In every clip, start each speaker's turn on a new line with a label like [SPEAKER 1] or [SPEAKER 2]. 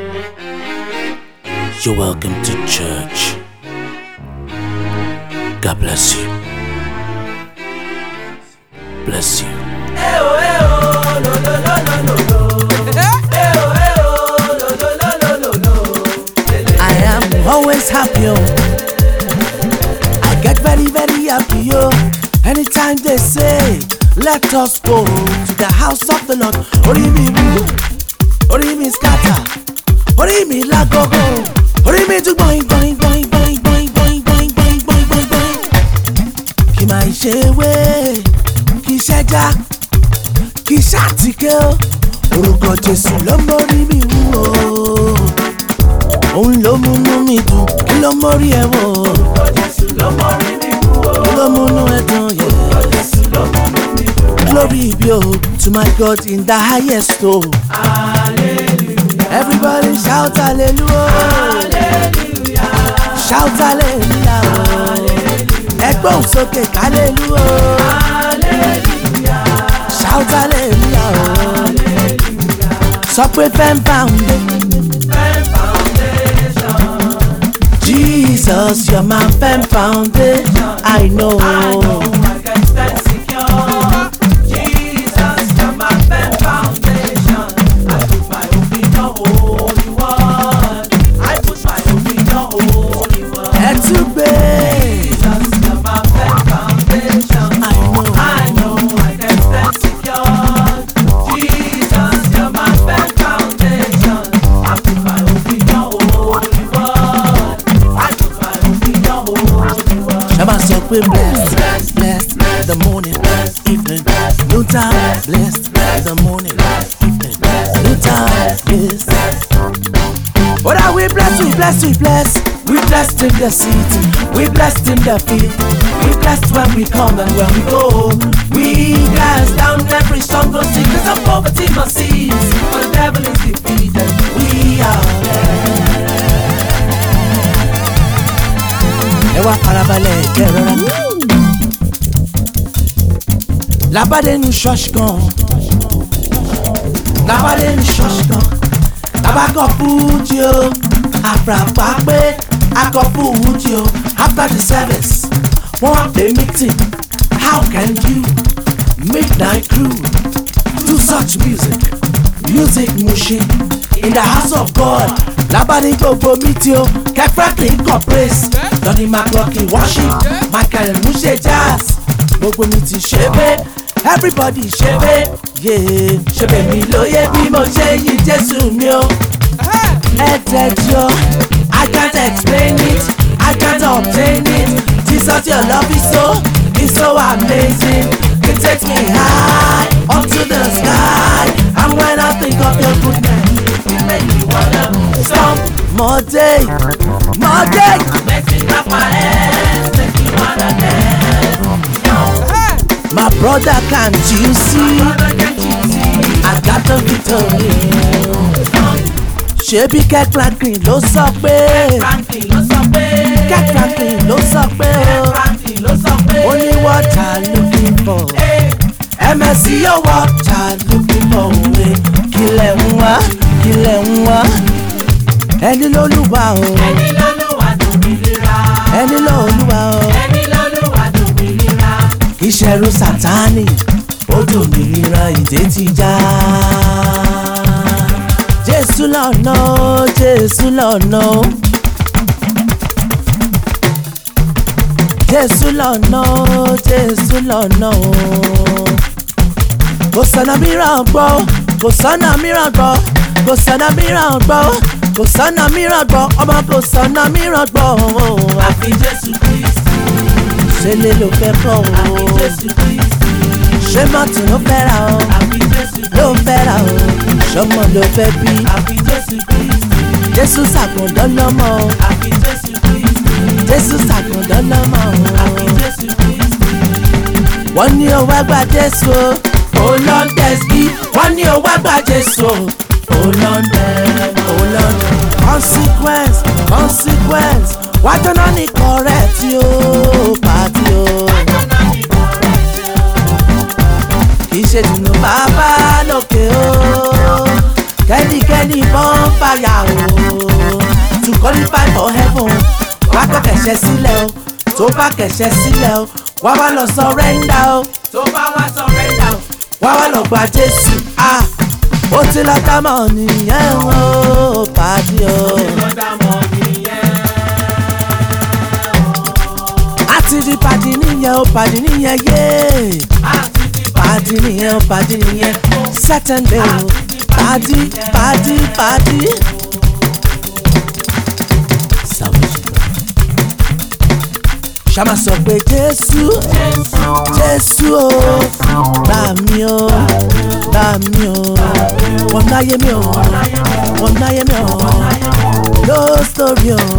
[SPEAKER 1] You're welcome to church. God bless you. Bless you.
[SPEAKER 2] I am always happy. Oh. I get very, very happy. Oh. Anytime they say, let us go to the house of the Lord. Orí mi wú, orí mi scatter, orí mi lágogo, orí mi tún gbọ̀yìn gbọ̀yìn gbọ̀yìn gbọ̀yìn gbọ̀yìn gbọ̀yìn gbọ̀yìn gbọ̀yìn gbọ̀yìn gbọ̀yìn gbọ̀yìn. Kì máa ṣe wé, kì í ṣẹ́já, kì í ṣàtìkẹ́ o. Orúkọ Jésù ló mórí mi wú o òun ló múnú mi dùn kí ló mórí ẹ wò. kí ló múnú ẹ dùn yẹ. glory be o to my god in the highest o. everybody shout hallelujah. shout hallelujah. ẹgbẹ́ òun sókè hallelujah. shout hallelujah. sọ pé fẹ́ẹ́ bá ń dé. Jesus, you're my firm foundation. I know. Ẹ tún gbé. I know. Ẹ máa sọ pé blessed, blessed, the morning, evening, new time, blessed, the morning, evening, new time, yes. What are we blessed, we blessed, we blessed. We blessed in the city, we blessed in the field. We blessed when we come and when we go. We cast down every stronghold, sickness and poverty must cease. For the devil is defeated, we are ẹ wá farabalẹ̀ jẹ́ rọra. labade ní ṣọ́ọ̀ṣì kan labade ní ṣọ́ọ̀ṣì kan tabakọ̀ fújì o àfràfà pé akọ̀ fújì o after the service wọ́n wá pè meeting how can you midnight crew do such music music mushin in the house of God labade gbogbo meeting o kẹfẹ́kì kọ̀ praise lọ́ni mclockin worship michael muse jazz gbogbo mi ti ṣe pé everybody ṣe pé yéé ṣe pé mi lóye bí mo ṣe yí jésù mi o. ẹ tẹ̀jọ́ i can't explain it i can't obtain it jesus your love is so is so amazing it takes me high up to the sky and when i think of your goodness it make me wanna stomp more day more day. My brother, can't you see? I got the victory. Ṣebí Kirk Franklin ló sọ pé Kirk Franklin ló sọ pé ó ní what I looking for. MSC yóò what I looking for òwe kílẹ̀ ń wá kílẹ̀ ń wá ẹni lólúwa o ẹni lólúwa o ìṣẹ̀rù sátánì ó dòmìnira ìdè ti já. jésù lọ́nà ó jésù lọ́nà ó. jésù lọ́nà ó jésù lọ́nà ó. kò sọ̀nà mìíràn gbọ́ kò sọ̀nà mìíràn gbọ́ kò sọ̀nà mìíràn gbọ́ kò sọ̀nà mìíràn gbọ́ ọmọ kò sọ̀nà mìíràn gbọ́.
[SPEAKER 3] àfi jésù kristi
[SPEAKER 2] ṣe lè ló fẹ́ kọ́
[SPEAKER 3] àfi
[SPEAKER 2] o.
[SPEAKER 3] jésù kristi
[SPEAKER 2] ṣé mọ́tò ló fẹ́ ra o
[SPEAKER 3] àfi jésù
[SPEAKER 2] ló fẹ́ ra o ṣọmọ ló fẹ́ bí
[SPEAKER 3] àfi jésù kristi
[SPEAKER 2] jésù ṣàkùndán lọ́mọ o
[SPEAKER 3] àfi jésù kristi
[SPEAKER 2] jésù ṣàkùndán lọ́mọ
[SPEAKER 3] àfi
[SPEAKER 2] o.
[SPEAKER 3] jésù kristi
[SPEAKER 2] wọ́n ní o wá gba jésù o ò lọ ń tẹ̀sí wọ́n ní o wá gba jésù o ò lọ ń tẹ̀ ò lọ ń tẹ̀. consequence consequence wájú náà ní correct o pàtí o. kì í ṣe dùnú bàbá lókè o kẹ́nikẹ́ni bọ́n fàyà o to qualify for heaven wá kọ́ kẹ̀ṣẹ̀ sílẹ̀ o tó bá kẹ̀ṣẹ̀ sílẹ̀ o wá wá lọ surrender o tó bá wá surrender o wá wá lọ gba Jésù ah ó ti lọ dámọ̀ nìyẹn o pàdé o. àti di pàdé nìyẹn o pàdé nìyẹn yé pàdé nìyẹn o pàdé nìyẹn certain day o pàdé pàdé pàdé. salvation ṣàmà sọ pé Jésù Jésù o gbà mí o gbà mí o wọ́n náyé mi o wọ́n náyé mi o no story o.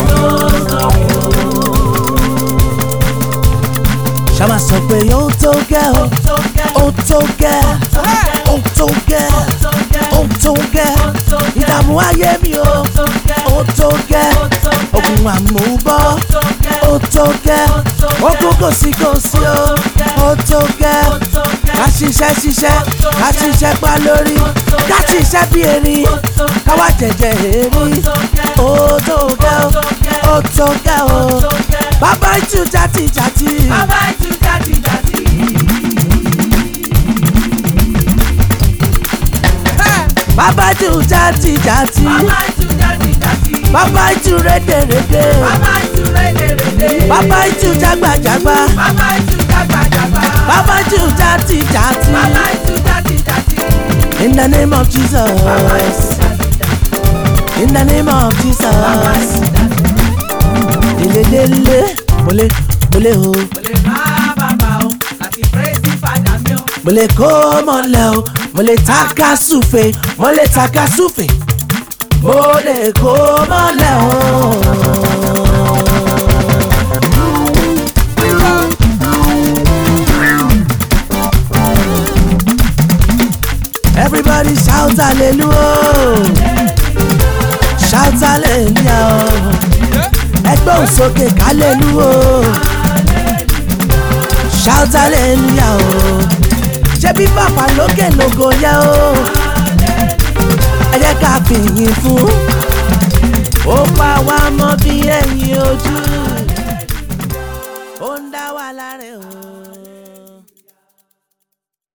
[SPEAKER 2] ṣàmà sọ pé ó tó gẹ́ o ó tó gẹ́ ó tó gẹ́ ó tó gẹ́ ìdààmú ayé mi o ó tó gẹ́ ogun àmúbọ́ ó tó gẹ́ ogun kò sí kò sí o ó tó gẹ́ ká ṣiṣẹ́ ṣiṣẹ́ ká ṣiṣẹ́ pa lórí ká ṣiṣẹ́ bí erin káwá jẹjẹ erin ó tó gẹ́ o ó tó gẹ́ o bàbá ìtú jàtì jàtì.
[SPEAKER 3] Bàbá ìtú jáde jáde.
[SPEAKER 2] bàbá ìtú jàtì jàtì.
[SPEAKER 3] Bàbá ìtú jáde jáde.
[SPEAKER 2] bàbá ìtú rédèrèdè.
[SPEAKER 3] Bàbá ìtú rédèrèdè.
[SPEAKER 2] bàbá ìtú jágbàjágbá.
[SPEAKER 3] Bàbá ìtú jàgbàjàgbà.
[SPEAKER 2] bàbá ìtú jàtì jàtì.
[SPEAKER 3] Bàbá ìtú jáde jáde.
[SPEAKER 2] in the name of
[SPEAKER 3] Bàbá ìtú
[SPEAKER 2] Jesus.
[SPEAKER 3] jáde jáde.
[SPEAKER 2] in the name of
[SPEAKER 3] Bàbá
[SPEAKER 2] Jesus.
[SPEAKER 3] ìtú jáde.
[SPEAKER 2] lelelele mole mole o
[SPEAKER 3] Mo lè bá bàbá o láti praise ìfàdà mi o.
[SPEAKER 2] mole kó mọlẹ o mole taka súfe mole taka súfe mole kó mọlẹ o. Everybody shout hallelujah shout hallelujah ẹgbẹ́ òsókè hallelujah shout hallelujah o ṣé bí bàbá lókè lógo yẹ o ẹ jẹ́ ká fìyìn fún ó pa wá mọ́ bí ẹ̀yìn ojú ó ń dá wa láre o.